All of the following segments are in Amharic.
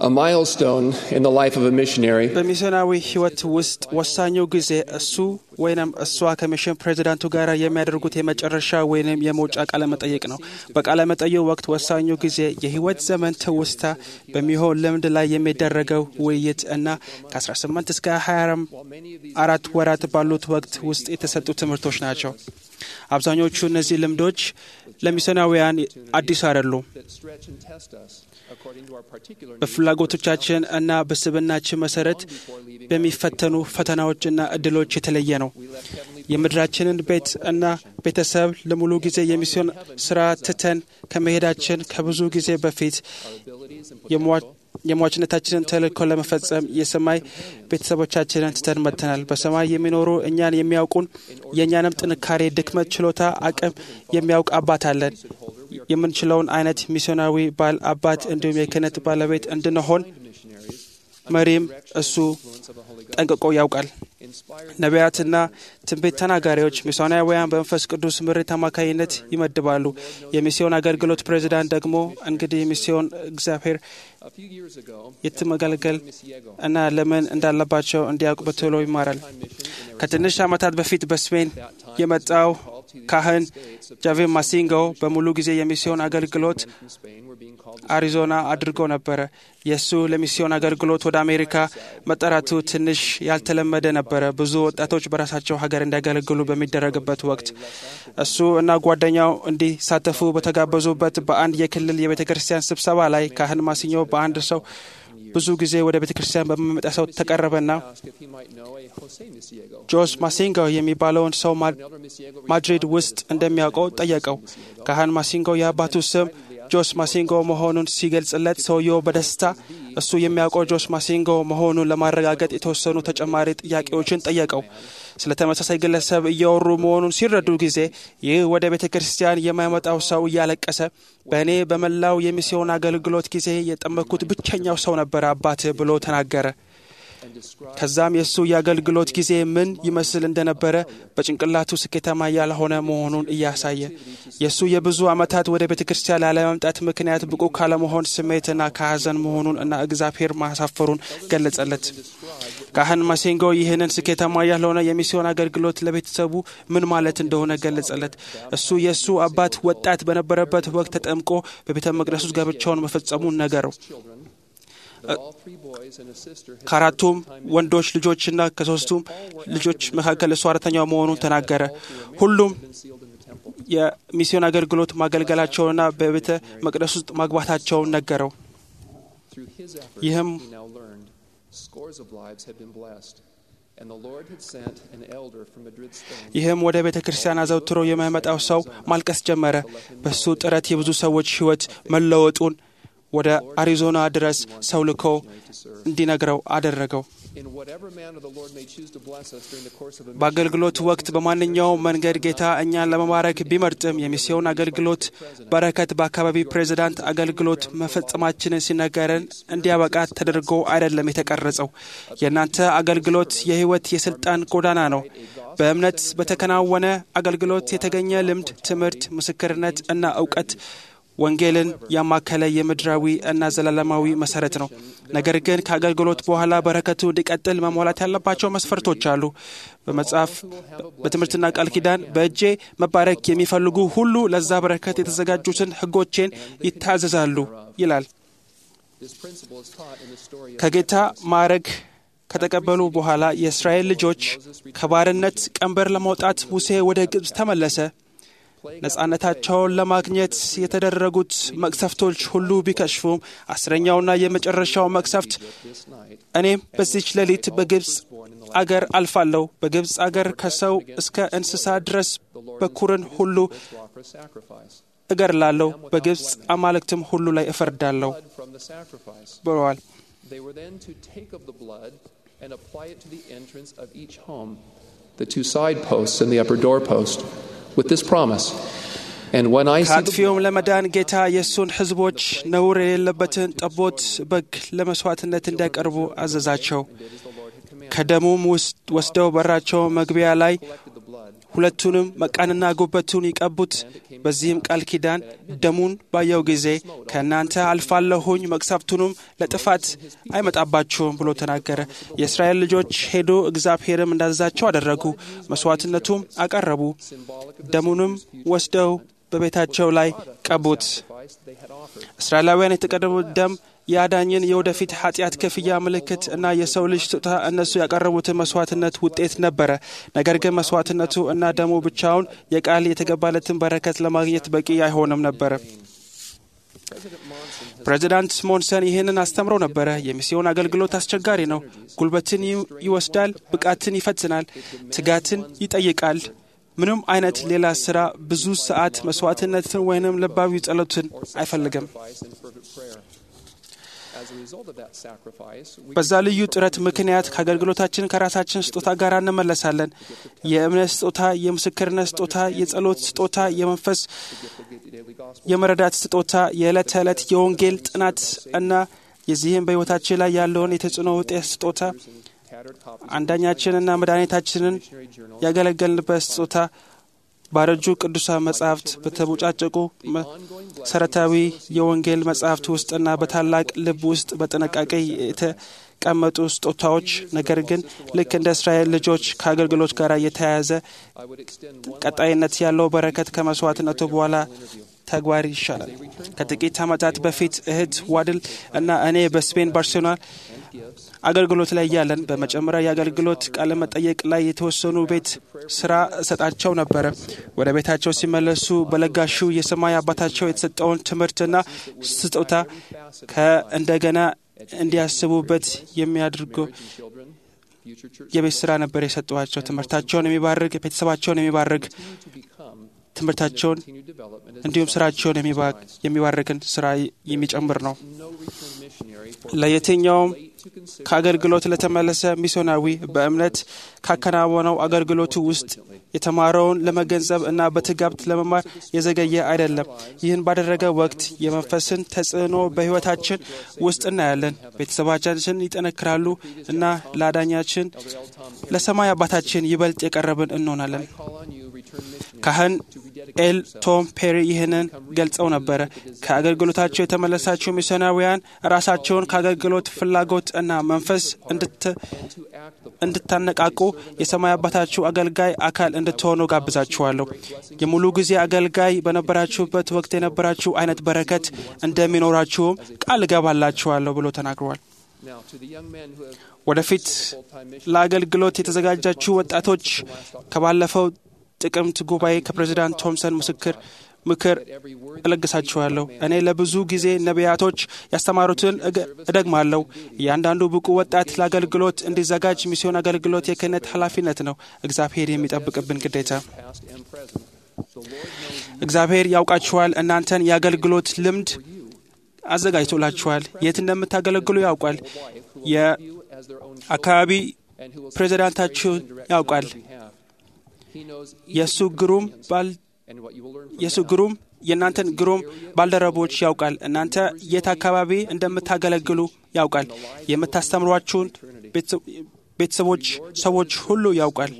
A milestone in the life of a missionary በሚስዮናዊ ሕይወት ውስጥ ወሳኙ ጊዜ እሱ ወይንም እሷ ከሚሽን ፕሬዚዳንቱ ጋር የሚያደርጉት የመጨረሻ ወይንም የመውጫ ቃለ መጠይቅ ነው። በቃለ መጠይቁ ወቅት ወሳኙ ጊዜ የሕይወት ዘመን ትውስታ በሚሆን ልምድ ላይ የሚደረገው ውይይት እና ከ18 እስከ 24 ወራት ባሉት ወቅት ውስጥ የተሰጡ ትምህርቶች ናቸው። አብዛኞቹ እነዚህ ልምዶች ለሚስዮናውያን አዲስ አይደሉም። በፍላጎቶቻችን እና በስብናችን መሰረት በሚፈተኑ ፈተናዎችና እድሎች የተለየ ነው። የምድራችንን ቤት እና ቤተሰብ ለሙሉ ጊዜ የሚስዮን ስራ ትተን ከመሄዳችን ከብዙ ጊዜ በፊት የሟችነታችንን ተልእኮ ለመፈጸም የሰማይ ቤተሰቦቻችንን ትተን መጥተናል። በሰማይ የሚኖሩ እኛን የሚያውቁን የእኛንም ጥንካሬ፣ ድክመት፣ ችሎታ፣ አቅም የሚያውቅ አባት አለን። የምንችለውን አይነት ሚስዮናዊ ባል፣ አባት እንዲሁም የክህነት ባለቤት እንድንሆን መሪም እሱ ጠንቅቆ ያውቃል። ነቢያትና ትንቢት ተናጋሪዎች ሚስዮናውያን በመንፈስ ቅዱስ ምሪት አማካኝነት ይመድባሉ። የሚስዮን አገልግሎት ፕሬዚዳንት ደግሞ እንግዲህ ሚስዮን እግዚአብሔር የትመገልገል እና ለምን እንዳለባቸው እንዲያውቅ በቶሎ ይማራል። ከትንሽ ዓመታት በፊት በስፔን የመጣው ካህን ጃቬ ማሲንጎ በሙሉ ጊዜ የሚስዮን አገልግሎት አሪዞና አድርጎ ነበረ። የእሱ ለሚስዮን አገልግሎት ወደ አሜሪካ መጠራቱ ትንሽ ያልተለመደ ነበረ። ብዙ ወጣቶች በራሳቸው ሀገር እንዲያገለግሉ በሚደረግበት ወቅት እሱ እና ጓደኛው እንዲሳተፉ በተጋበዙበት በአንድ የክልል የቤተ ክርስቲያን ስብሰባ ላይ ካህን ማሲኞ በአንድ ሰው ብዙ ጊዜ ወደ ቤተ ክርስቲያን በሚመጣ ሰው ተቀረበና ጆስ ማሲንጎ የሚባለውን ሰው ማድሪድ ውስጥ እንደሚያውቀው ጠየቀው። ካህን ማሲንጎ የአባቱ ስም ጆስ ማሲንጎ መሆኑን ሲገልጽለት ሰውየው በደስታ እሱ የሚያውቀው ጆስ ማሲንጎ መሆኑን ለማረጋገጥ የተወሰኑ ተጨማሪ ጥያቄዎችን ጠየቀው። ስለ ተመሳሳይ ግለሰብ እያወሩ መሆኑን ሲረዱ ጊዜ ይህ ወደ ቤተ ክርስቲያን የማይመጣው ሰው እያለቀሰ በእኔ በመላው የሚስዮን አገልግሎት ጊዜ የጠመኩት ብቸኛው ሰው ነበረ አባት ብሎ ተናገረ። ከዛም የእሱ የአገልግሎት ጊዜ ምን ይመስል እንደነበረ በጭንቅላቱ ስኬታማ ያልሆነ መሆኑን እያሳየ የእሱ የብዙ ዓመታት ወደ ቤተ ክርስቲያን ላለመምጣት ምክንያት ብቁ ካለመሆን ስሜትና ከሐዘን መሆኑን እና እግዚአብሔር ማሳፈሩን ገለጸለት። ካህን ማሴንጎ ይህንን ስኬታማ ያልሆነ የሚስዮን አገልግሎት ለቤተሰቡ ምን ማለት እንደሆነ ገለጸለት። እሱ የእሱ አባት ወጣት በነበረበት ወቅት ተጠምቆ በቤተ መቅደስ ውስጥ ጋብቻውን መፈጸሙን ነገረው። ከአራቱም ወንዶች ልጆችና ከሶስቱም ልጆች መካከል እሱ አራተኛው መሆኑን ተናገረ። ሁሉም የሚስዮን አገልግሎት ማገልገላቸውንና በቤተ መቅደስ ውስጥ ማግባታቸውን ነገረው። ይህም ይህም ወደ ቤተ ክርስቲያን አዘውትሮ የማይመጣው ሰው ማልቀስ ጀመረ። በሱ ጥረት የብዙ ሰዎች ሕይወት መለወጡን ወደ አሪዞና ድረስ ሰው ልኮ እንዲነግረው አደረገው። በአገልግሎት ወቅት በማንኛውም መንገድ ጌታ እኛን ለመማረክ ቢመርጥም የሚስዮን አገልግሎት በረከት በአካባቢ ፕሬዚዳንት አገልግሎት መፈጸማችንን ሲነገረን እንዲያበቃ ተደርጎ አይደለም የተቀረጸው። የእናንተ አገልግሎት የሕይወት የስልጣን ጎዳና ነው። በእምነት በተከናወነ አገልግሎት የተገኘ ልምድ፣ ትምህርት፣ ምስክርነት እና እውቀት ወንጌልን ያማከለ የምድራዊ እና ዘላለማዊ መሰረት ነው። ነገር ግን ከአገልግሎት በኋላ በረከቱ እንዲቀጥል መሟላት ያለባቸው መስፈርቶች አሉ። በመጽሐፍ በትምህርትና ቃል ኪዳን በእጄ መባረክ የሚፈልጉ ሁሉ ለዛ በረከት የተዘጋጁትን ሕጎቼን ይታዘዛሉ ይላል። ከጌታ ማዕረግ ከተቀበሉ በኋላ የእስራኤል ልጆች ከባርነት ቀንበር ለማውጣት ሙሴ ወደ ግብፅ ተመለሰ። ነጻነታቸውን ለማግኘት የተደረጉት መቅሰፍቶች ሁሉ ቢከሽፉም አስረኛውና የመጨረሻው መቅሰፍት እኔም በዚች ሌሊት በግብፅ አገር አልፋለሁ፣ በግብፅ አገር ከሰው እስከ እንስሳ ድረስ በኩርን ሁሉ እገድላለሁ፣ በግብፅ አማልክትም ሁሉ ላይ እፈርዳለሁ ብለዋል። The two side posts and the upper door post with this promise. And when I see ከአጥፊውም ለመዳን ጌታ የእሱን ሕዝቦች ነውር የሌለበትን ጠቦት በግ ለመሥዋዕትነት እንዲያቀርቡ አዘዛቸው። ከደሙም ውስጥ ወስደው በራቸው መግቢያ ላይ ሁለቱንም መቃንና ጉበቱን ይቀቡት። በዚህም ቃል ኪዳን ደሙን ባየው ጊዜ ከእናንተ አልፋለሁኝ መቅሰፍቱንም ለጥፋት አይመጣባችሁም ብሎ ተናገረ። የእስራኤል ልጆች ሄዶ እግዚአብሔርም እንዳዘዛቸው አደረጉ። መስዋዕትነቱም አቀረቡ። ደሙንም ወስደው በቤታቸው ላይ ቀቡት። እስራኤላውያን የተቀረቡት ደም የአዳኝን የወደፊት ኃጢአት ክፍያ ምልክት እና የሰው ልጅ ስጦታ እነሱ ያቀረቡትን መስዋዕትነት ውጤት ነበረ። ነገር ግን መስዋዕትነቱ እና ደሙ ብቻውን የቃል የተገባለትን በረከት ለማግኘት በቂ አይሆንም ነበረ። ፕሬዚዳንት ሞንሰን ይህንን አስተምረው ነበረ። የሚስዮን አገልግሎት አስቸጋሪ ነው። ጉልበትን ይወስዳል፣ ብቃትን ይፈትናል፣ ትጋትን ይጠይቃል። ምንም አይነት ሌላ ስራ ብዙ ሰዓት መስዋዕትነትን ወይንም ልባዊ ጸሎትን አይፈልግም። በዛ ልዩ ጥረት ምክንያት ከአገልግሎታችን ከራሳችን ስጦታ ጋር እንመለሳለን። የእምነት ስጦታ፣ የምስክርነት ስጦታ፣ የጸሎት ስጦታ፣ የመንፈስ የመረዳት ስጦታ፣ የዕለት ተዕለት የወንጌል ጥናት እና የዚህም በሕይወታችን ላይ ያለውን የተጽዕኖ ውጤት ስጦታ አንዳኛችንና መድኃኒታችንን ያገለገልንበት ስጦታ ባረጁ ቅዱሳን መጻሕፍት በተቦጫጨቁ መሰረታዊ የወንጌል መጻሕፍት ውስጥና በታላቅ ልብ ውስጥ በጥንቃቄ የተቀመጡ ስጦታዎች፣ ነገር ግን ልክ እንደ እስራኤል ልጆች ከአገልግሎት ጋር የተያያዘ ቀጣይነት ያለው በረከት ከመስዋዕትነቱ በኋላ ተግባር ይሻላል። ከጥቂት ዓመታት በፊት እህት ዋድል እና እኔ በስፔን ባርሴሎና አገልግሎት ላይ እያለን በመጨመሪያ የአገልግሎት ቃለ መጠየቅ ላይ የተወሰኑ ቤት ስራ እሰጣቸው ነበረ። ወደ ቤታቸው ሲመለሱ በለጋሹ የሰማይ አባታቸው የተሰጠውን ትምህርትና ስጦታ ከእንደገና እንዲያስቡበት የሚያደርገው የቤት ስራ ነበር የሰጠኋቸው። ትምህርታቸውን የሚባርክ ቤተሰባቸውን የሚባርክ ትምህርታቸውን እንዲሁም ስራቸውን የሚባርክን ስራ የሚጨምር ነው። ለየትኛውም ከአገልግሎት ለተመለሰ ሚስዮናዊ በእምነት ካከናወነው አገልግሎቱ ውስጥ የተማረውን ለመገንዘብ እና በትጋብት ለመማር የዘገየ አይደለም። ይህን ባደረገ ወቅት የመንፈስን ተጽዕኖ በሕይወታችን ውስጥ እናያለን። ቤተሰባቻችን ይጠነክራሉ እና ለአዳኛችን ለሰማይ አባታችን ይበልጥ የቀረብን እንሆናለን። ካህን ኤል ቶም ፔሪ ይህንን ገልጸው ነበረ። ከአገልግሎታቸው የተመለሳቸው ሚስዮናውያን ራሳቸውን ከአገልግሎት ፍላጎት እና መንፈስ እንድታነቃቁ የሰማይ አባታችሁ አገልጋይ አካል እንድትሆኑ ጋብዛችኋለሁ። የሙሉ ጊዜ አገልጋይ በነበራችሁበት ወቅት የነበራችሁ አይነት በረከት እንደሚኖራችሁም ቃል እገባላችኋለሁ ብሎ ተናግረዋል። ወደፊት ለአገልግሎት የተዘጋጃችሁ ወጣቶች ከባለፈው ጥቅምት ጉባኤ ከፕሬዚዳንት ቶምሰን ምስክር ምክር እለግሳችኋለሁ። እኔ ለብዙ ጊዜ ነቢያቶች ያስተማሩትን እደግማለሁ። እያንዳንዱ ብቁ ወጣት ለአገልግሎት እንዲዘጋጅ ሚስዮን አገልግሎት የክህነት ኃላፊነት ነው፣ እግዚአብሔር የሚጠብቅብን ግዴታ። እግዚአብሔር ያውቃችኋል። እናንተን የአገልግሎት ልምድ አዘጋጅቶላችኋል። የት እንደምታገለግሉ ያውቃል። የአካባቢ ፕሬዚዳንታችሁን ያውቃል። የእሱ ግሩም ባል የእሱ ግሩም የእናንተን ግሩም ባልደረቦች ያውቃል። እናንተ የት አካባቢ እንደምታገለግሉ ያውቃል። የምታስተምሯችሁን ቤተሰቦች፣ ሰዎች ሁሉ ያውቃል።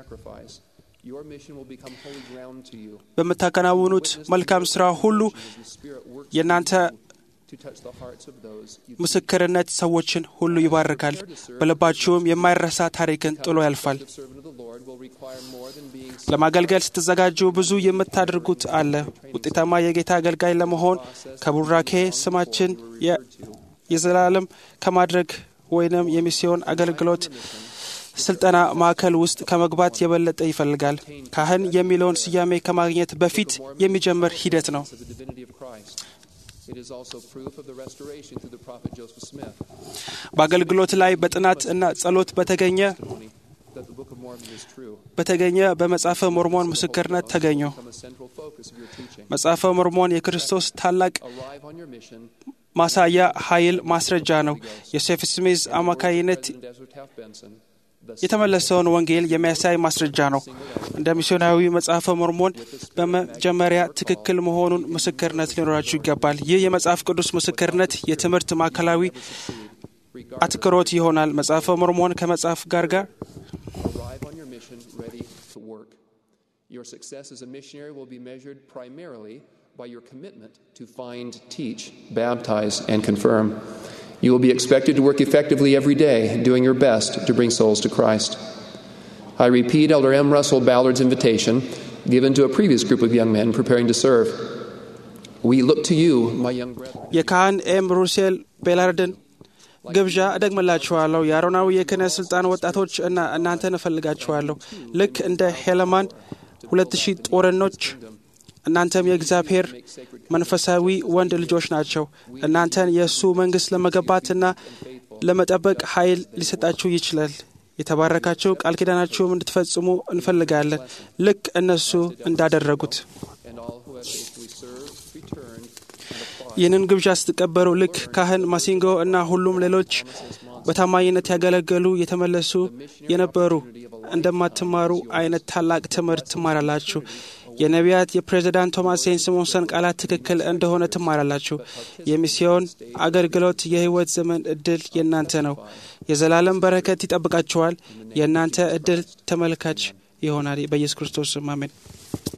በምታከናውኑት መልካም ስራ ሁሉ የእናንተ ምስክርነት ሰዎችን ሁሉ ይባርካል። በልባችሁም የማይረሳ ታሪክን ጥሎ ያልፋል። ለማገልገል ስትዘጋጁ ብዙ የምታደርጉት አለ። ውጤታማ የጌታ አገልጋይ ለመሆን ከቡራኬ ስማችን የዘላለም ከማድረግ ወይንም የሚስዮን አገልግሎት ስልጠና ማዕከል ውስጥ ከመግባት የበለጠ ይፈልጋል። ካህን የሚለውን ስያሜ ከማግኘት በፊት የሚጀምር ሂደት ነው። በአገልግሎት ላይ በጥናት እና ጸሎት በተገኘ በተገኘ በመጽሐፈ ሞርሞን ምስክርነት ተገኙ። መጽሐፈ ሞርሞን የክርስቶስ ታላቅ ማሳያ ኃይል ማስረጃ ነው። የሴፍ ስሚዝ አማካይነት የተመለሰውን ወንጌል የሚያሳይ ማስረጃ ነው። እንደ ሚስዮናዊ መጽሐፈ ሞርሞን በመጀመሪያ ትክክል መሆኑን ምስክርነት ሊኖራችሁ ይገባል። ይህ የመጽሐፍ ቅዱስ ምስክርነት የትምህርት ማዕከላዊ አትኩሮት ይሆናል። መጽሐፈ ሞርሞን ከመጽሐፍ ጋር ጋር Your success as a missionary will be measured primarily by your commitment to find, teach, baptize, and confirm. You will be expected to work effectively every day, doing your best to bring souls to Christ. I repeat Elder M. Russell Ballard's invitation given to a previous group of young men preparing to serve. We look to you, my young brethren. የካህን ኤም ሩሴል ቤላርድን ግብዣ እደግምላችኋለሁ። የአሮናዊ የክህነት ስልጣን ወጣቶች እና እናንተን እፈልጋችኋለሁ። ልክ እንደ ሄለማን ሁለት ሺህ ጦረኖች እናንተም የእግዚአብሔር መንፈሳዊ ወንድ ልጆች ናቸው። እናንተን የእሱ መንግሥት ለመገባትና ለመጠበቅ ኃይል ሊሰጣችሁ ይችላል። የተባረካችሁ ቃል ኪዳናችሁም እንድትፈጽሙ እንፈልጋለን፣ ልክ እነሱ እንዳደረጉት። And all who have faithfully served, returned, and applied. ይህንን ግብዣ ስትቀበሉ ልክ ካህን ማሲንጎ እና ሁሉም ሌሎች በታማኝነት ያገለገሉ የተመለሱ የነበሩ እንደማትማሩ አይነት ታላቅ ትምህርት ትማራላችሁ። የነቢያት የፕሬዚዳንት ቶማስ ሴን ስሞንሰን ቃላት ትክክል እንደሆነ ትማራላችሁ። የሚስዮን አገልግሎት የሕይወት ዘመን እድል የእናንተ ነው። የዘላለም በረከት ይጠብቃችኋል። የእናንተ እድል ተመልካች ይሆናል። በኢየሱስ ክርስቶስ ስም አሜን።